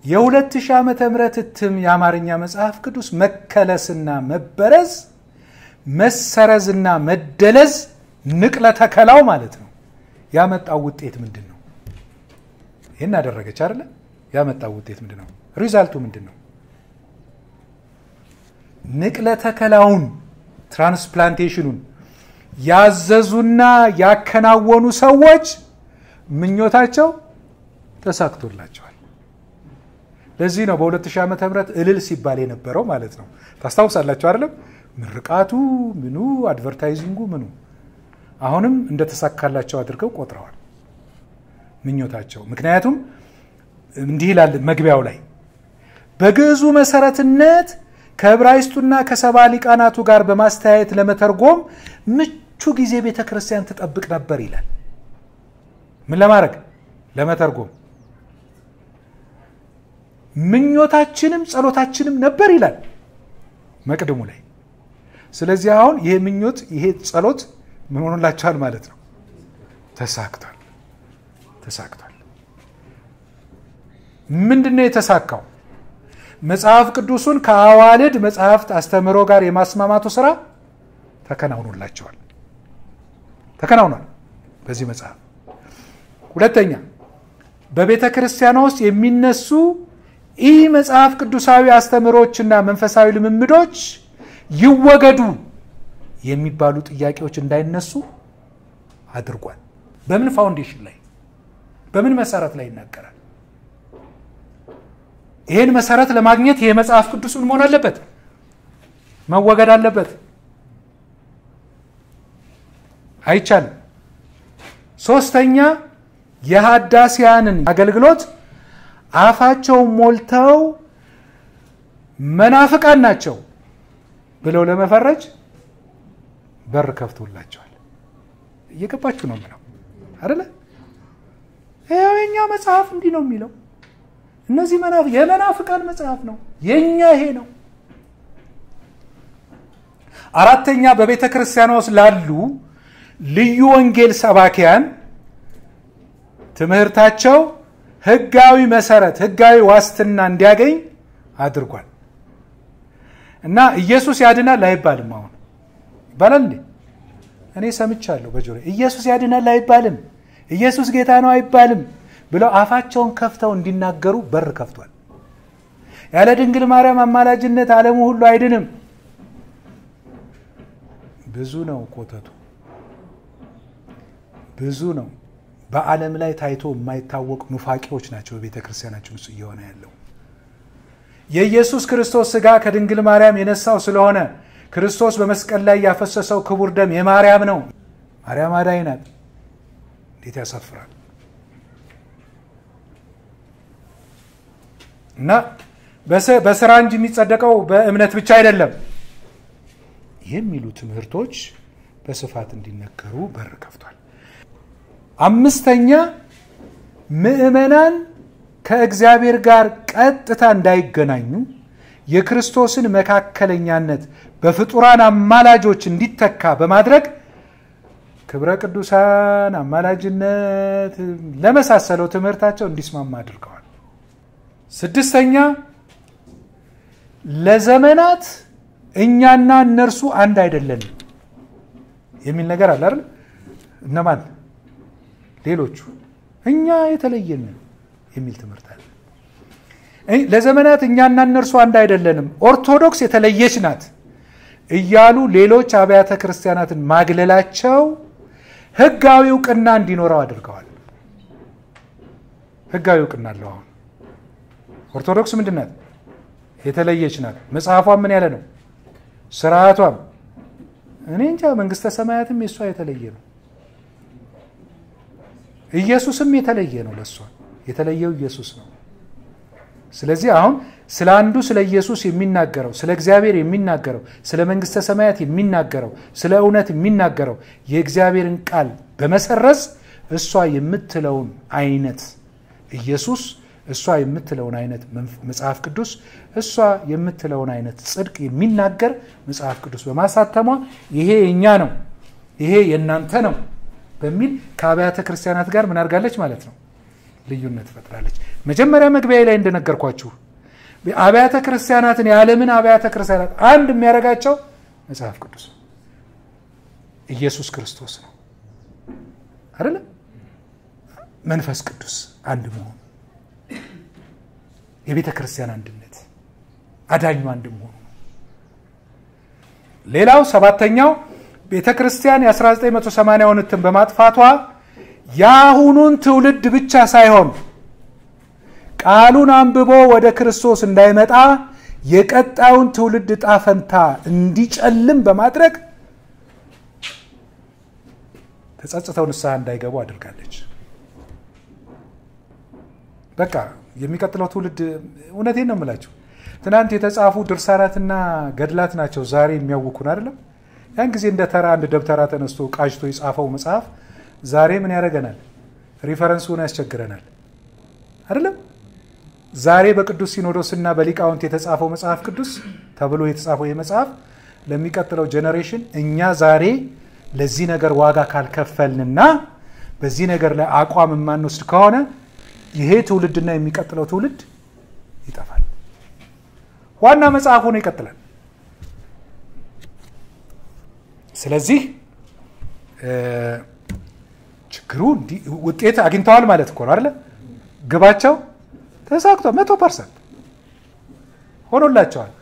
የሁለት ሺህ ዓመተ ምህረት እትም የአማርኛ መጽሐፍ ቅዱስ መከለስና መበረዝ መሰረዝና መደለዝ ንቅለ ተከላው ማለት ነው ያመጣው ውጤት ምንድን ነው? ይህን አደረገች አይደለ? ያመጣው ውጤት ምንድን ነው? ሪዛልቱ ምንድን ነው? ንቅለ ተከላውን ትራንስፕላንቴሽኑን ያዘዙና ያከናወኑ ሰዎች ምኞታቸው ተሳክቶላቸዋል። ለዚህ ነው በ2000 ዓመተ ምህረት እልል ሲባል የነበረው ማለት ነው። ታስታውሳላችሁ አይደለም? ምርቃቱ ምኑ አድቨርታይዚንጉ ምኑ አሁንም እንደተሳካላቸው አድርገው ቆጥረዋል ምኞታቸው። ምክንያቱም እንዲህ ይላል መግቢያው ላይ በግዕዙ መሰረትነት ከዕብራይስጡና ከሰባ ሊቃናቱ ጋር በማስተያየት ለመተርጎም ምቹ ጊዜ ቤተ ክርስቲያን ትጠብቅ ነበር ይላል። ምን ለማድረግ ለመተርጎም ምኞታችንም ጸሎታችንም ነበር ይላል መቅድሙ ላይ። ስለዚህ አሁን ይሄ ምኞት ይሄ ጸሎት ምን ሆኖላቸዋል ማለት ነው? ተሳክቷል፣ ተሳክቷል። ምንድን ነው የተሳካው? መጽሐፍ ቅዱሱን ከአዋልድ መጽሐፍት አስተምህሮ ጋር የማስማማቱ ስራ ተከናውኖላቸዋል፣ ተከናውኗል በዚህ መጽሐፍ። ሁለተኛ በቤተ ክርስቲያኗ ውስጥ የሚነሱ ኢ መጽሐፍ ቅዱሳዊ አስተምህሮችና መንፈሳዊ ልምምዶች ይወገዱ የሚባሉ ጥያቄዎች እንዳይነሱ አድርጓል። በምን ፋውንዴሽን ላይ በምን መሰረት ላይ ይናገራል? ይህን መሰረት ለማግኘት ይህ መጽሐፍ ቅዱስ ምን መሆን አለበት? መወገድ አለበት። አይቻልም። ሶስተኛ የሀዳሲያንን አገልግሎት አፋቸውን ሞልተው መናፍቃን ናቸው ብለው ለመፈረጅ በር ከፍቶላቸዋል። እየገባችሁ ነው የምለው አይደለ? ይኸው የኛ መጽሐፍ እንዲህ ነው የሚለው። እነዚህ የመናፍቃን መጽሐፍ ነው፣ የኛ ይሄ ነው። አራተኛ በቤተ ክርስቲያኗ ውስጥ ላሉ ልዩ ወንጌል ሰባኪያን ትምህርታቸው ህጋዊ መሰረት ህጋዊ ዋስትና እንዲያገኝ አድርጓል። እና ኢየሱስ ያድናል አይባልም። አሁን ይባላል እንዴ? እኔ ሰምቻለሁ በጆሮ ኢየሱስ ያድናል አይባልም፣ ኢየሱስ ጌታ ነው አይባልም ብለው አፋቸውን ከፍተው እንዲናገሩ በር ከፍቷል። ያለ ድንግል ማርያም አማላጅነት ዓለሙ ሁሉ አይድንም። ብዙ ነው ኮተቱ፣ ብዙ ነው። በዓለም ላይ ታይቶ የማይታወቅ ኑፋቂዎች ናቸው በቤተ ክርስቲያናችን ውስጥ እየሆነ ያለው። የኢየሱስ ክርስቶስ ስጋ ከድንግል ማርያም የነሳው ስለሆነ ክርስቶስ በመስቀል ላይ ያፈሰሰው ክቡር ደም የማርያም ነው። ማርያም አዳኝ ናት። እንዴት ያሳፍራል! እና በስራ እንጂ የሚጸደቀው በእምነት ብቻ አይደለም የሚሉ ትምህርቶች በስፋት እንዲነገሩ በር ከፍቷል። አምስተኛ ምዕመናን ከእግዚአብሔር ጋር ቀጥታ እንዳይገናኙ የክርስቶስን መካከለኛነት በፍጡራን አማላጆች እንዲተካ በማድረግ ክብረ ቅዱሳን አማላጅነት ለመሳሰለው ትምህርታቸው እንዲስማማ አድርገዋል። ስድስተኛ ለዘመናት እኛና እነርሱ አንድ አይደለንም የሚል ነገር አለ አይደል? እነማን? ሌሎቹ እኛ የተለየን የሚል ትምህርት አለ። ለዘመናት እኛና እነርሱ አንድ አይደለንም፣ ኦርቶዶክስ የተለየች ናት እያሉ ሌሎች አብያተ ክርስቲያናትን ማግለላቸው ሕጋዊ እውቅና እንዲኖረው አድርገዋል። ሕጋዊ እውቅና አለው። አሁን ኦርቶዶክስ ምንድን ናት? የተለየች ናት። መጽሐፏም ምን ያለ ነው? ስርዓቷም እኔ እንጃ። መንግስተ ሰማያትም የእሷ የተለየ ነው። ኢየሱስም የተለየ ነው። ለእሷ የተለየው ኢየሱስ ነው። ስለዚህ አሁን ስለ አንዱ ስለ ኢየሱስ የሚናገረው ስለ እግዚአብሔር የሚናገረው ስለ መንግስተ ሰማያት የሚናገረው ስለ እውነት የሚናገረው የእግዚአብሔርን ቃል በመሰረዝ እሷ የምትለውን አይነት ኢየሱስ እሷ የምትለውን አይነት መጽሐፍ ቅዱስ እሷ የምትለውን አይነት ጽድቅ የሚናገር መጽሐፍ ቅዱስ በማሳተሟ ይሄ የእኛ ነው፣ ይሄ የእናንተ ነው በሚል ከአብያተ ክርስቲያናት ጋር ምን አድርጋለች ማለት ነው ልዩነት ፈጥራለች። መጀመሪያ መግቢያ ላይ እንደነገርኳችሁ አብያተ ክርስቲያናትን የዓለምን አብያተ ክርስቲያናት አንድ የሚያደርጋቸው መጽሐፍ ቅዱስ ነው፣ ኢየሱስ ክርስቶስ ነው አይደለም፣ መንፈስ ቅዱስ አንድ መሆኑ፣ የቤተ ክርስቲያን አንድነት፣ አዳኙ አንድ መሆኑ ነው። ሌላው ሰባተኛው ቤተ ክርስቲያን የ1980ውን እትም በማጥፋቷ የአሁኑን ትውልድ ብቻ ሳይሆን ቃሉን አንብቦ ወደ ክርስቶስ እንዳይመጣ የቀጣዩን ትውልድ ዕጣ ፈንታ እንዲጨልም በማድረግ ተጸጽተው ንስሐ እንዳይገቡ አድርጋለች። በቃ የሚቀጥለው ትውልድ እውነቴን ነው የምላቸው ትናንት የተጻፉ ድርሳናትና ገድላት ናቸው ዛሬ የሚያውኩን አይደለም። ያን ጊዜ እንደ ተራ አንድ ደብተራ ተነስቶ ቃጅቶ የጻፈው መጽሐፍ ዛሬ ምን ያደርገናል? ሪፈረንሱን ያስቸግረናል አይደለም። ዛሬ በቅዱስ ሲኖዶስና በሊቃውንት የተጻፈው መጽሐፍ ቅዱስ ተብሎ የተጻፈው ይህ መጽሐፍ ለሚቀጥለው ጄኔሬሽን እኛ ዛሬ ለዚህ ነገር ዋጋ ካልከፈልንና በዚህ ነገር ላይ አቋም የማንወስድ ከሆነ ይሄ ትውልድና የሚቀጥለው ትውልድ ይጠፋል። ዋና መጽሐፍ ሆኖ ይቀጥላል። ስለዚህ ችግሩ ውጤት አግኝተዋል ማለት እኮ ነው አይደለ? ግባቸው ተሳክቷል። መቶ ፐርሰንት ሆኖላቸዋል።